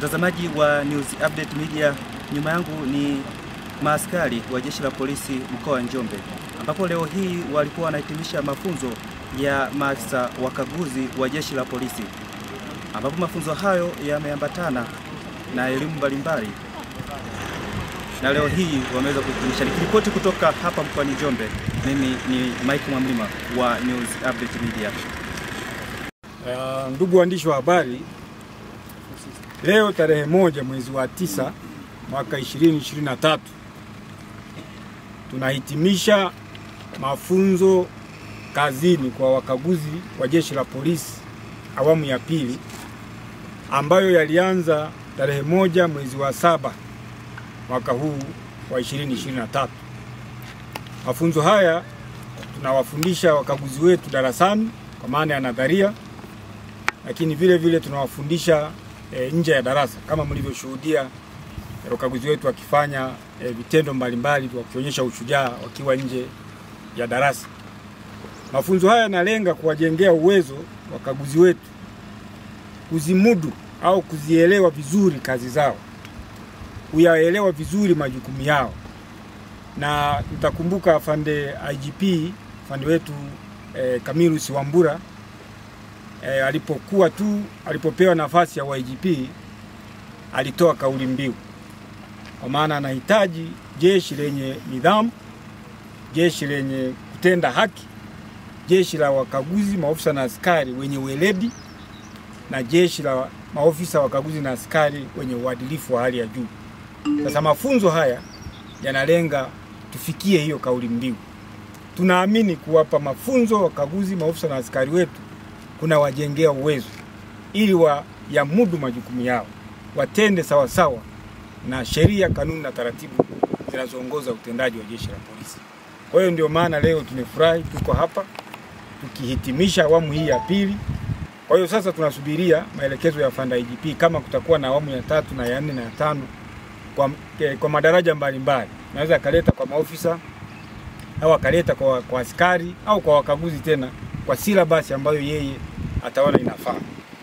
Mtazamaji wa News Update Media, nyuma yangu ni maaskari wa jeshi la polisi mkoa wa Njombe, ambapo leo hii walikuwa wanahitimisha mafunzo ya maafisa wakaguzi wa jeshi la polisi, ambapo mafunzo hayo yameambatana na elimu mbalimbali, na leo hii wameweza kuhitimisha. Nikiripoti kutoka hapa mkoani Njombe, mimi ni Mike Mwamlima wa News Update Media. Uh, ndugu waandishi wa habari, leo tarehe moja mwezi wa tisa mwaka 2023 tunahitimisha mafunzo kazini kwa wakaguzi wa jeshi la polisi awamu ya pili ambayo yalianza tarehe moja mwezi wa saba mwaka huu wa 2023. Mafunzo haya tunawafundisha wakaguzi wetu darasani kwa maana ya nadharia lakini vile vile tunawafundisha e, nje ya darasa kama mlivyoshuhudia e, wakaguzi wetu wakifanya e, vitendo mbalimbali wakionyesha ushujaa wakiwa nje ya darasa. Mafunzo haya yanalenga kuwajengea uwezo wakaguzi wetu kuzimudu au kuzielewa vizuri kazi zao, kuyaelewa vizuri majukumu yao, na mtakumbuka afande IGP afande wetu e, Camillus Wambura e, alipokuwa tu alipopewa nafasi ya YGP alitoa kauli mbiu, kwa maana anahitaji jeshi lenye nidhamu, jeshi lenye kutenda haki, jeshi la wakaguzi, maofisa na askari wenye weledi, na jeshi la maofisa wakaguzi na askari wenye uadilifu wa hali ya juu. Sasa mafunzo haya yanalenga tufikie hiyo kauli mbiu. Tunaamini kuwapa mafunzo wakaguzi, maofisa na askari wetu kuna wajengea uwezo ili wa yamudu majukumu yao, watende sawasawa sawa na sheria, kanuni na taratibu zinazoongoza utendaji wa jeshi la polisi. Kwa hiyo ndio maana leo tumefurahi, tuko hapa tukihitimisha awamu hii ya pili. Kwa hiyo sasa tunasubiria maelekezo ya afande IGP kama kutakuwa na awamu ya tatu na ya nne na ya tano kwa, kwa madaraja mbalimbali, naweza akaleta kwa maofisa au akaleta kwa, kwa askari au kwa wakaguzi tena kwa silabasi ambayo yeye ataona inafaa.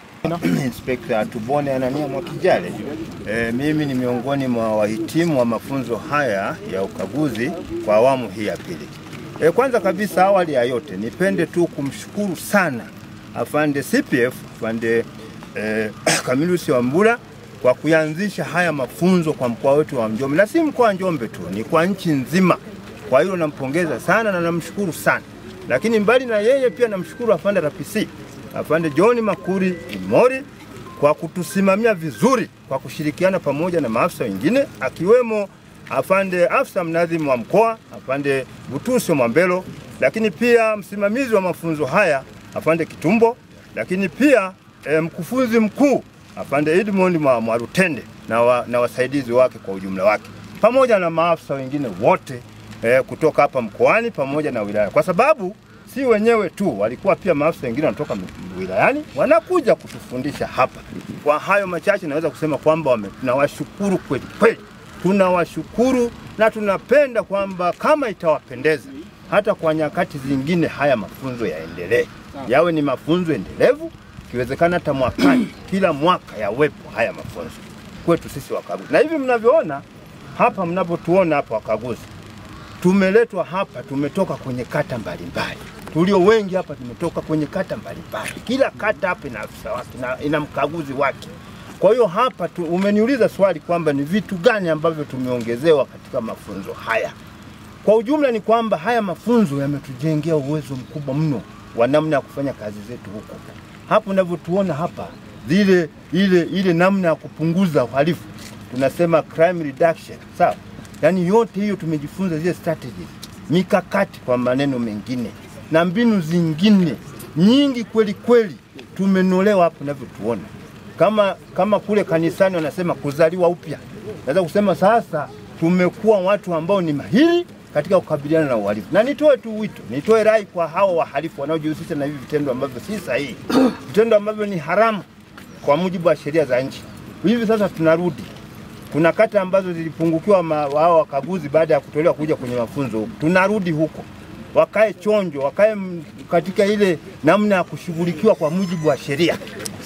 Inspekta Tubone Anania Mwakijale. E, mimi ni miongoni mwa wahitimu wa mafunzo haya ya ukaguzi kwa awamu hii ya pili. E, kwanza kabisa awali ya yote nipende tu kumshukuru sana afande CPF afande e, Camillus Wambura kwa kuyanzisha haya mafunzo kwa mkoa wetu wa Njombe, na si mkoa wa Njombe tu, ni kwa nchi nzima. Kwa hilo nampongeza sana na namshukuru sana lakini mbali na yeye pia namshukuru afande RPC afande John Makuri Imori kwa kutusimamia vizuri kwa kushirikiana pamoja na maafisa wengine akiwemo afande afisa mnadhimu wa mkoa afande Butuso Mwambelo, lakini pia msimamizi wa mafunzo haya afande Kitumbo, lakini pia e, mkufunzi mkuu afande Edmond Mwarutende na, wa, na wasaidizi wake kwa ujumla wake pamoja na maafisa wengine wote eh, kutoka hapa mkoani pamoja na wilaya, kwa sababu si wenyewe tu, walikuwa pia maafisa wengine wanatoka wilayani wanakuja kutufundisha hapa. Kwa hayo machache, naweza kusema kwamba tunawashukuru kweli kweli, tunawashukuru na tunapenda kwamba kama itawapendeza, hata kwa nyakati zingine haya mafunzo yaendelee, yawe ni mafunzo endelevu, ikiwezekana hata mwakani, kila mwaka yawepo haya mafunzo kwetu sisi wakaguzi. Na hivi mnavyoona hapa, mnapotuona hapa wakaguzi tumeletwa hapa, tumetoka kwenye kata mbalimbali. Tulio wengi hapa tumetoka kwenye kata mbalimbali. Kila kata hapa ina afisa wake na ina mkaguzi wake. Kwa hiyo hapa tu, umeniuliza swali kwamba ni vitu gani ambavyo tumeongezewa katika mafunzo haya. Kwa ujumla ni kwamba haya mafunzo yametujengea uwezo mkubwa mno wa namna ya kufanya kazi zetu huko. Hapo unavyotuona hapa, zile ile ile namna ya kupunguza uhalifu tunasema crime reduction, sawa? Yaani yote hiyo tumejifunza zile strategies, mikakati kwa maneno mengine na mbinu zingine nyingi kweli kweli tumenolewa hapo unavyotuona. Kama kama kule kanisani wanasema kuzaliwa upya, naweza kusema sasa tumekuwa watu ambao ni mahiri katika kukabiliana na uhalifu. Na nitoe tu wito, nitoe rai kwa hao wahalifu wanaojihusisha na hivi vitendo ambavyo si sahihi, vitendo ambavyo ni haramu kwa mujibu wa sheria za nchi. Hivi sasa tunarudi kuna kata ambazo zilipungukiwa wao wakaguzi baada ya kutolewa kuja kwenye mafunzo huko. Tunarudi huko, wakae chonjo, wakae katika ile namna ya kushughulikiwa kwa mujibu wa sheria.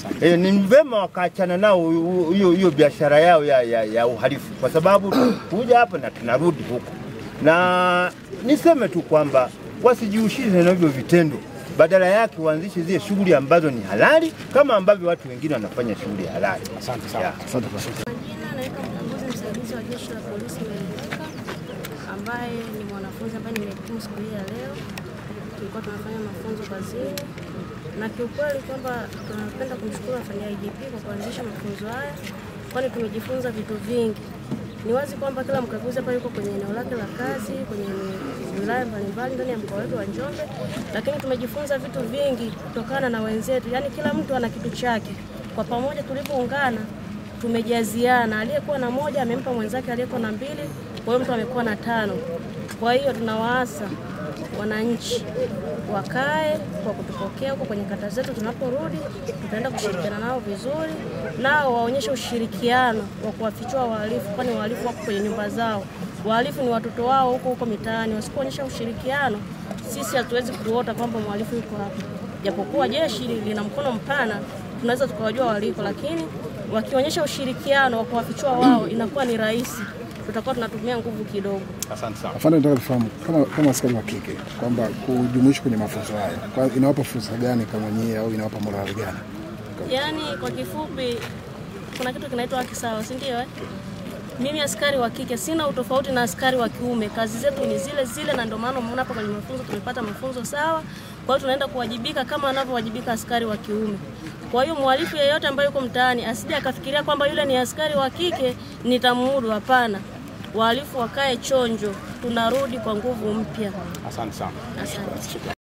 E, ni vema wakaachana nao hiyo hiyo biashara yao ya, ya, ya uhalifu, kwa sababu kuja hapa na tunarudi huko, na niseme tu kwamba wasijihusishe na hivyo vitendo, badala yake waanzishe zile shughuli ambazo ni halali kama ambavyo watu wengine wanafanya shughuli halali. Asante sana. Yeah. Asante kwa Majina naitwa mkaguzi msaidizi wa jeshi la polisi Meleka, ambaye ni mwanafunzi ambaye nimehitimu siku hii ya leo. Tulikuwa tunafanya mafunzo kazini, na kiukweli kwamba tunapenda kumshukuru afande IGP kwa kuanzisha mafunzo haya, kwani tumejifunza vitu vingi. Ni wazi kwamba kila mkaguzi hapa yuko kwenye eneo lake la kazi, kwenye wilaya mbalimbali ndani ya mkoa wetu wa Njombe, lakini tumejifunza vitu vingi kutokana na wenzetu, yaani kila mtu ana kitu chake. Kwa pamoja tulivyoungana tumejaziana, aliyekuwa na moja amempa mwenzake aliyekuwa na mbili, kwa hiyo mtu amekuwa na tano. Kwa hiyo tunawaasa wananchi wakae kwa kutupokea huko kwenye kata zetu. Tunaporudi tutaenda kushirikiana nao vizuri, nao waonyeshe ushirikiano wa kuwafichua wahalifu, kwani wahalifu wako kwenye nyumba zao. Wahalifu ni watoto wao huko huko mitaani. Wasipoonyesha ushirikiano, sisi hatuwezi kuota kwamba mhalifu yuko hapa, japokuwa jeshi lina mkono mpana, tunaweza tukawajua waliko, lakini wakionyesha ushirikiano wa kuwafichua wao, inakuwa ni rahisi. Tutakuwa tunatumia nguvu kidogo. Asante sana. afande, nataka tufahamu kama, kama askari wa kike kwamba kujumuishwa kwenye mafunzo haya kwa inawapa fursa gani kama nyie au inawapa morali gani? Yaani kwa kifupi, kuna kitu kinaitwa haki sawa, si ndio? Eh, mimi askari wa kike sina utofauti na askari wa kiume, kazi zetu ni zile zile, na ndio maana umeona hapa kwenye mafunzo tumepata mafunzo sawa. Kwa hiyo tunaenda kuwajibika kama anavyowajibika askari wa kiume. Kwa hiyo mhalifu yeyote ambaye yuko mtaani asije akafikiria kwamba yule ni askari wa kike nitamudu. Hapana, wahalifu wakae chonjo, tunarudi kwa nguvu mpya. Asante sana. Asante.